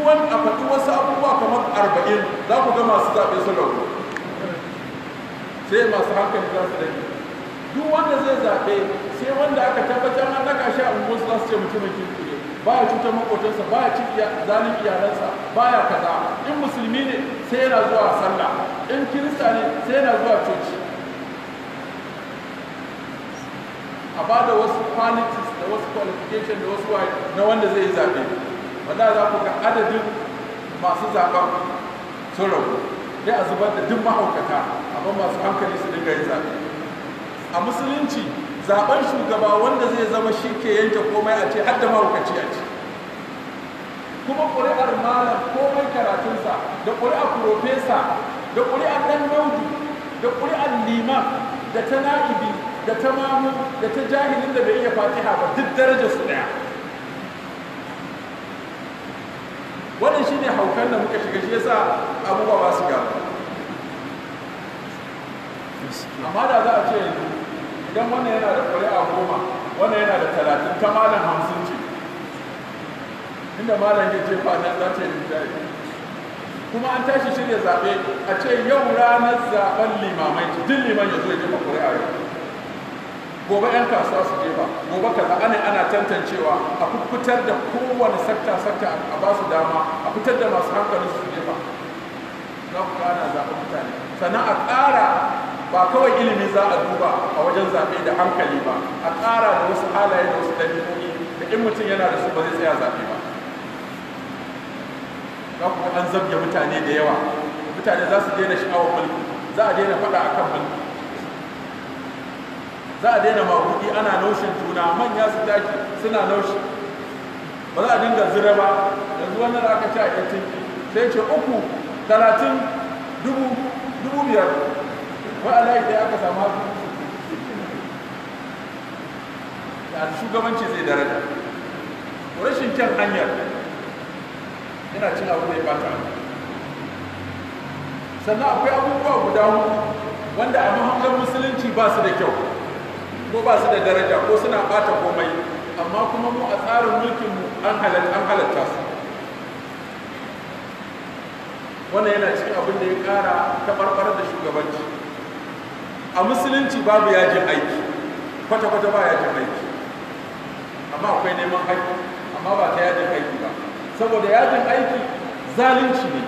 wani a faɗi wasu abubuwa kamar arba'in za ku ga masu zaɓe sun rabu sai masu hankali za su rage duk wanda zai zaɓe sai wanda aka tabbatar an naka shi a unguwarsu za su ce mutumin kirki ne baya cutar makotansa baya cin zalin iyalansa baya kaza in musulmi ne sai yana zuwa sallah in kirista ne sai yana zuwa coci a ba da wasu qualities da wasu qualification da wasu waye na wanda zai yi zaɓe wanda za ku ga adadin masu zaɓen sun rabu sai a zubar da duk mahaukata amma masu hankali su dinga yin zaɓe a musulunci zaben shugaba wanda zai zama shi ke yanke komai a ce har da mahaukaci a ce kuma ƙuri'ar malam komai karatunsa da ƙuri'ar profesa da ƙuri'ar ɗan naudu da ƙuri'ar liman da ta na'ibi da ta mamu da ta jahilin da bai iya fatiha ba duk darajar su ɗaya wannan shine haukan da muka shiga shi yasa abubuwa ba su gaba amma da za a ce yanzu idan wannan yana da ƙuri'a goma wannan yana da talatin ta malam hamsin ce inda malam ya jefa nan za ta yi rinjaye kuma an tashi shirya zaɓe a ce yau ranar zaɓen limamai duk liman ya zo ya jefa ƙuri'a yau gobe 'yan kasuwa su jefa gobe kaza ana ana tantancewa a fitar da kowane sakta sakta a ba su dama a fitar da masu hankali su jefa za ku ana zaɓen mutane sannan a ƙara ba kawai ilimi za a duba a wajen zaɓe da hankali ba a ƙara da wasu halaye da wasu ɗabi'o'i da in mutum yana da su ba zai tsaya zaɓe ba za ku an zabge mutane da yawa mutane za su daina sha'awar mulki za a daina faɗa a kan mulki za a daina mabuɗi ana naushin juna manya su tashi suna naushi ba za a dinga zira ba yanzu wannan da aka ce a yantin sai ce uku talatin dubu dubu biyar wai alayi da aka samu haka da shugabanci zai daraja rashin kyan hanyar yana cin abu da ya bata sannan akwai abubuwa guda hudu wanda a mahangar musulunci ba su da kyau ko ba su da daraja ko suna bata komai amma kuma mu a tsarin mulkinmu an halatta su wannan yana cikin abin da ya kara taɓarɓar da shugabanci a musulunci babu yajin aiki kwata-kwata ba yajin aiki amma akwai neman haƙƙi amma ba ta yajin aiki ba saboda yajin aiki zalunci ne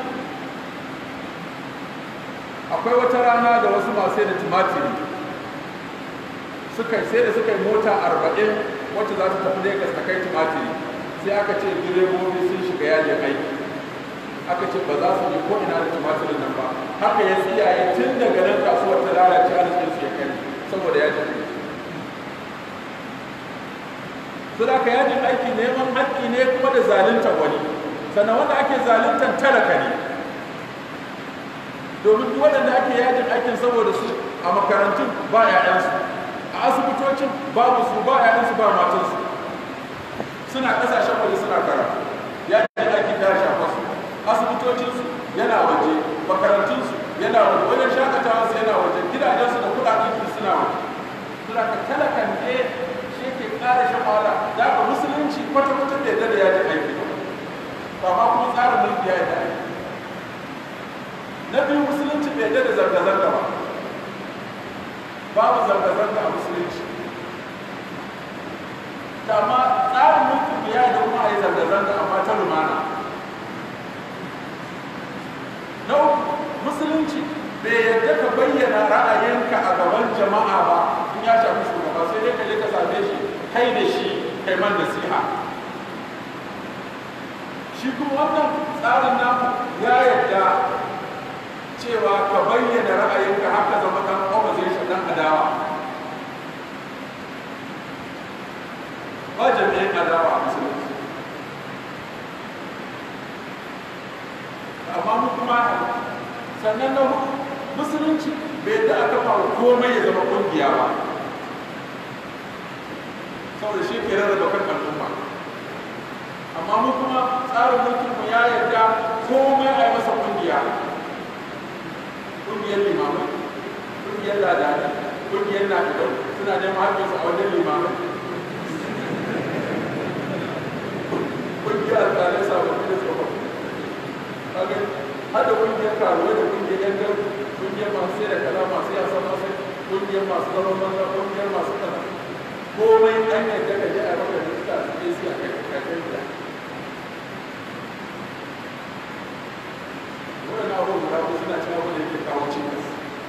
akwai wata rana da wasu masu da tumatiri suka sai da suka yi mota arba'in wacce za ta tafi Legas ta kai tumatiri sai aka ce direbobi sun shiga yajin aiki aka ce ba za su je ko ina da tumatirin nan ba haka ya tsiyaye tun daga nan kasuwar ta lalace arzikin su ya kai saboda yajin aiki su da ka yajin aiki neman haƙƙi ne kuma da zaluntar wani sannan wanda ake zaluntar talaka ne domin duk waɗanda ake yajin aikin saboda su a makarantun ba 'ya'yansu a asibitocin babu su ba 'ya'yansu ba matansu suna ƙasashen waje suna karatu yajin aiki ta shafa su asibitocinsu yana waje makarantunsu yana waje wajen shakatawarsu yana waje gidajensu da kuɗaɗen su suna waje suna ka talakan ne shi ke ƙara shan wahala da ka musulunci kwata-kwata bai da yajin aiki ba ma kuma tsarin mulki ya yi da aiki na biyu musulunci bai da zanga-zanga ba babu zanga-zanga a musulunci amma tsarin mulkin ya yi da kuma a yi zanga-zanga amma ta lumana na uku musulunci bai yadda ka bayyana ra'ayinka a gaban jama'a ba in ya shafi shugaba sai dai ka je ka same shi kai da shi kai man nasiha shi kuma wannan tsarin namu ya yadda cewa ka bayyana ra'ayinka haka zama dan opposition dan adawa ba jami'in adawa a musulunci amma mu kuma sannan na hudu musulunci bai da aka fara komai ya zama kungiya ba saboda shi ke rarraba kan al'umma amma mu kuma tsarin mulkin mu ya yarda komai a yi masa kungiya kungiyar limamai kungiyar ladani kungiyar nadidau suna neman haƙƙinsu a wajen limamai kungiyar alƙalai sababbi da tsofaffi karuwa da kungiyar yan gari kungiyar masu sai da kaza masu yasa masu kungiyar masu zaman banza kungiyar masu kaza komai an yadda ka je a maka rijista su je su a kai kakakon gida wannan abubuwan guda ko suna cin abu da yake kawo cikas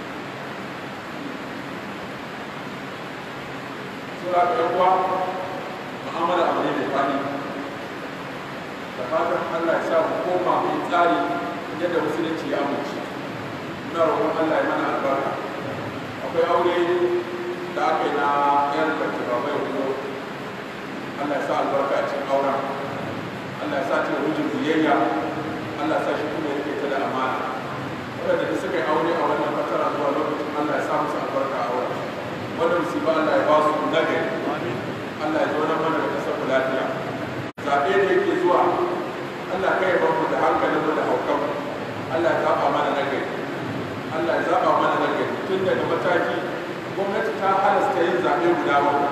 sura ga yan uwa mu'amala abu ne mai fadi da fatan Allah ya sa mu koma mai tsari yadda musulunci ya amince ina roƙon Allah ya mana albarka akwai aure da aka yi na yan kwanci ba mai wuzo Allah ya sa albarka a cikin auren Allah ya sa ta rujin biyayya Allah ya sa shi kuma yake ta da amana waɗanda da suka yi aure a wannan fatara zuwa lokacin Allah ya sa musu albarka a auren wanda musiba Allah ya ba su nagari Allah ya zauna mana da kasar lafiya zaɓe da yake zuwa Allah kai ya mu da hankalin mu da haukan Allah ya zaɓa mana nagari Allah ya zaɓa mana nagari tun daga mataki gwamnati ta halasta yin zaɓe guda bakwai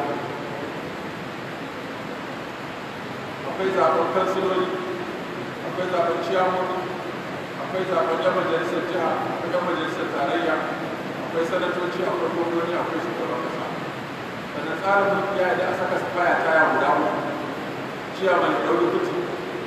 akwai zaɓen kansiloli akwai zaɓen ciyamoni akwai zaɓen yan majalisar jiha akwai yan majalisar tarayya akwai sanatoci akwai gwamnoni akwai shugaban kasa sannan tsarin mulki ya da a saka baya taya guda uku ciyaman ya ɗauki kuti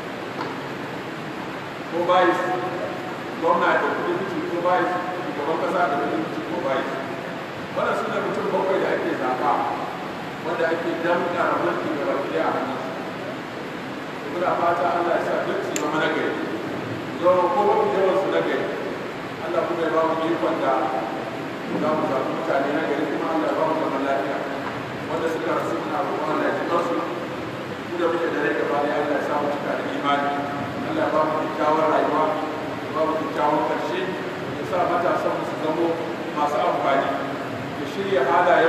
ko bayis gwamna ya ɗauki kuti ko bayis shugaban kasa da ɗauki kuti ko bayis wannan su ne mutum bakwai da ake zaɓa wanda ake damƙa mulki da baki a hannun su muna fata Allah ya sa duk su zama nagari zama ko mafi yawan su nagari Allah kuma ya ba mu ikon da za mu zaɓi mutane nagari kuma Allah ya ba mu zaman lafiya wanda suka rasu muna roƙon Allah ya ji kansu ku da muke da rai gaba ɗaya Allah ya sa mu cika da imani Allah ya ba mu kyakkyawar rayuwa ya ba mu kyakkyawan ƙarshe ya sa matasan mu su zamo masu amfani ya shirya halaye